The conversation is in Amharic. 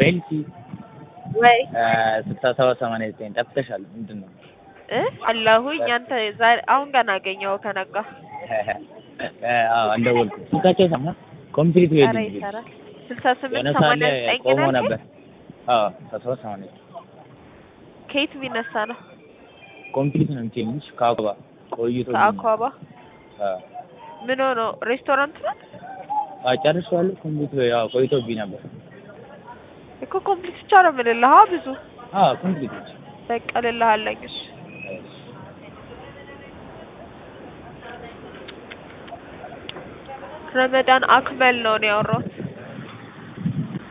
ቤልሲ ወይ ስልሳ ሰባት ሰማንያ ዘጠኝ ጠፍተሻል። ምንድን ነው? እ አለሁኝ አንተ ዛሬ አሁን ገና አገኘኸው ከነጋ አዎ አልደወልኩም። ስልካቸው ሰማ ኮምፕሊት ኧረ ዌዲንግ ይሰራል ስልሳ የሆነ ስምንት ሰዓት ሰማንያ ላይ ዘጠኝ ቆሞ ነው ነበር። አዎ ስልሳ ሰባት ሰማንያ ዘጠኝ ከየት ቢነሳ ነው ኮምፕሊት ነው የምትይልሽ ከአቋባ ቆይቶ ከአኳባ አዎ ምን ሆኖ ሬስቶራንት ነው አዎ ጨርሼዋለሁ። ኮምፕሊት ያው ቆይቶብኝ ነበር። እኮ ኮምፕሊት ብቻ ነው የምልልህ አ ብዙ አዎ ኮምፕሊት ነች። በቃ እልልሃለኝ እሺ ረመዳን አክመል ነው ነው ያወራሁት